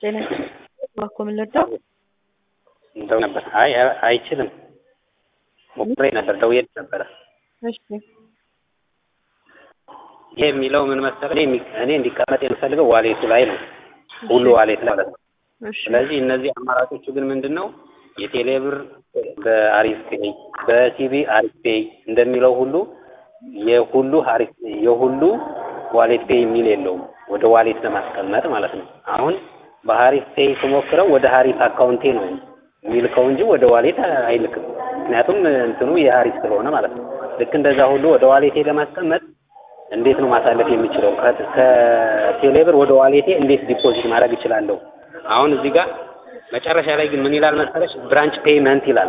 ጤና እባክዎ ምን ልርዳው? እንደው ነበር። አይ አይችልም። ሞክሬ ነበር፣ ደውዬ ነበረ። እሺ ይሄ የሚለው ምን መሰለህ፣ እኔ እኔ እንዲቀመጥ የምፈልገው ዋሌቱ ላይ ነው፣ ሁሉ ዋሌት ላይ ማለት ነው። እሺ ስለዚህ እነዚህ አማራጮቹ ግን ምንድን ነው የቴሌብር በአሪፍ ፔይ በሲቢ አሪፍ ፔይ እንደሚለው ሁሉ የሁሉ አሪፍ የሁሉ ዋሌት ፔይ የሚል የለውም ወደ ዋሌት ለማስቀመጥ ማለት ነው። አሁን በሀሪፍ ፔይ ስሞክረው ወደ ሀሪፍ አካውንቴ ነው የሚልከው እንጂ ወደ ዋሌት አይልክም። ምክንያቱም እንትኑ የሀሪፍ ስለሆነ ማለት ነው። ልክ እንደዛ ሁሉ ወደ ዋሌቴ ለማስቀመጥ እንዴት ነው ማሳለፍ የሚችለው? ከ- ከቴሌብር ወደ ዋሌቴ እንዴት ዲፖዚት ማድረግ እችላለሁ? አሁን እዚህ ጋር መጨረሻ ላይ ግን ምን ይላል መሰለሽ? ብራንች ፔይመንት ይላል።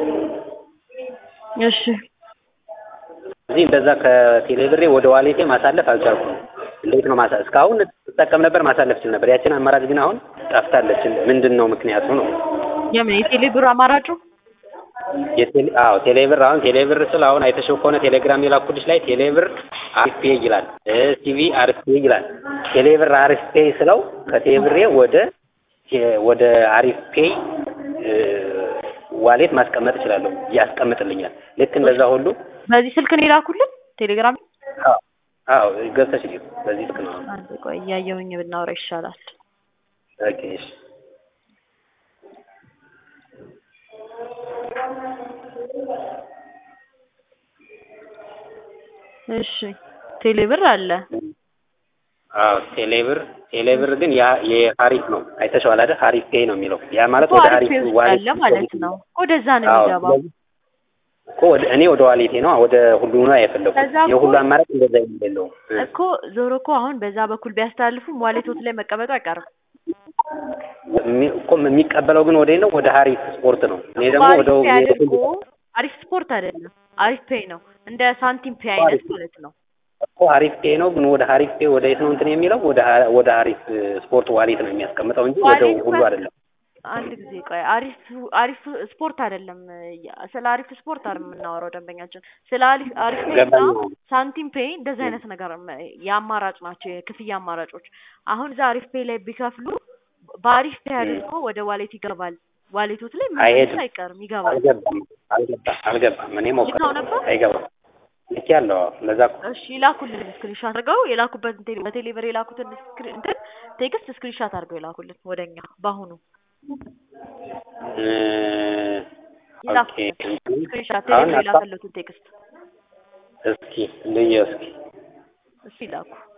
እሺ እዚህ እንደዛ ከቴሌብሬ ወደ ዋሌቴ ማሳለፍ አልቻልኩም። እንዴት ነው ማሳ እስካሁን ትጠቀም ነበር ማሳለፍ ችል ነበር። ያችን አማራጭ ግን አሁን ጠፍታለች። ምንድን ነው ምክንያቱ ነው? የምን የቴሌ ብር አማራጩ? የቴሌ አዎ ቴሌብር አሁን ቴሌብር ስል አሁን አይተሽው ከሆነ ቴሌግራም የላኩልሽ ላይ ቴሌብር አሪፍ ፔይ ይላል፣ ሲቪ አሪፍ ፔይ ይላል። ቴሌብር አሪፍ ፔይ ስለው ከቴሌብሬ ወደ ወደ አሪፍ ፔይ ዋሌት ማስቀመጥ እችላለሁ፣ ያስቀምጥልኛል። ልክ እንደዛ ሁሉ በዚህ ስልክ ነው የላኩልን ቴሌግራም? አዎ አዎ ገብተሽ እዩ። በዚህ ልክ ነው። አንዴ ቆይ እያየሁኝ ብናወራ ይሻላል። ኦኬ እሺ እሺ ቴሌ ብር አለ። አዎ ቴሌብር ቴሌብር ግን ያ የሀሪፍ ነው። አይተሽዋል አይደል? ሀሪፍ ፔይ ነው የሚለው ያ ማለት እኮ ወደ አሪፍ ሀሪፍ ፔይ ውስጥ ዋሌት አለ ማለት ነው። ወደዛ ነው አዎ የሚገባው። ስለዚህ እኮ ወደ እኔ ወደ ዋሌቴ ነው ወደ ሁሉ ነው የፈለኩት። ከዛ እኮ- የሁሉ አማራጭ እንደዛ የለውም። እኮ ዞሮ እኮ አሁን በዛ በኩል ቢያስተላልፉም ዋሌቶት ላይ መቀመጡ አይቀርም። የሚ- እኮ የሚቀበለው ግን ወደ ነው ወደ ሀሪፍ ስፖርት ነው። እኔ ደግሞ አሪፍ ወደ ፔይ አድርጎ ሁሉ አሪፍ ስፖርት አይደለም፣ አሪፍ ፔይ ነው። እንደ ሳንቲም ፔይ አይነት አሪፍ ማለት ነው። እኮ ሀሪፍ ፔይ ነው ግን ወደ ሀሪፍ ፔይ ወደ የት ነው እንትን የሚለው ወደ ሀ- ወደ ሀሪፍ ስፖርት ዋሌት ነው የሚያስቀምጠው እንጂ ወደ ዋሌት ሁሉ እኮ- አይደለም። አንድ ጊዜ ቆይ፣ አሪፍ አሪፍ ስፖርት አይደለም። ስለ አሪፍ ስፖርት አይደለም የምናወራው ደንበኛችን፣ ስለ አሪፍ አሪፍ ፔይ እና ገባኝ። ሳንቲም ፔይ እንደዚህ አይነት ነገር የአማራጭ ናቸው፣ የክፍያ አማራጮች። አሁን እዛ አሪፍ ፔይ ላይ ቢከፍሉ በአሪፍ ፔይ አድርጎ ወደ ዋሌት ይገባል። ዋሌቶት ላይ መመለስ አይሄድም። አይቀርም፣ ይገባል። አልገባም አልገባም አልገባም። እኔ ሞከ ልካው ነበር? አይገባም። ልክ ያለው ለዛ እኮ እሺ ይላኩልን ስክሪንሻት አድርገው የላኩበትን ቴሌ በቴሌ ብር የላኩትን ስክሪን እንትን ቴክስት ስክሪንሻት አድርገው የላኩልን ወደኛ በአሁኑ እ፣ ኦኬ ይላኩልን ስክሪንሻት ቴሌ አሁን ብር አስታ- የላከለትን ቴክስት እስኪ ልየው እስኪ እሱ ይላኩ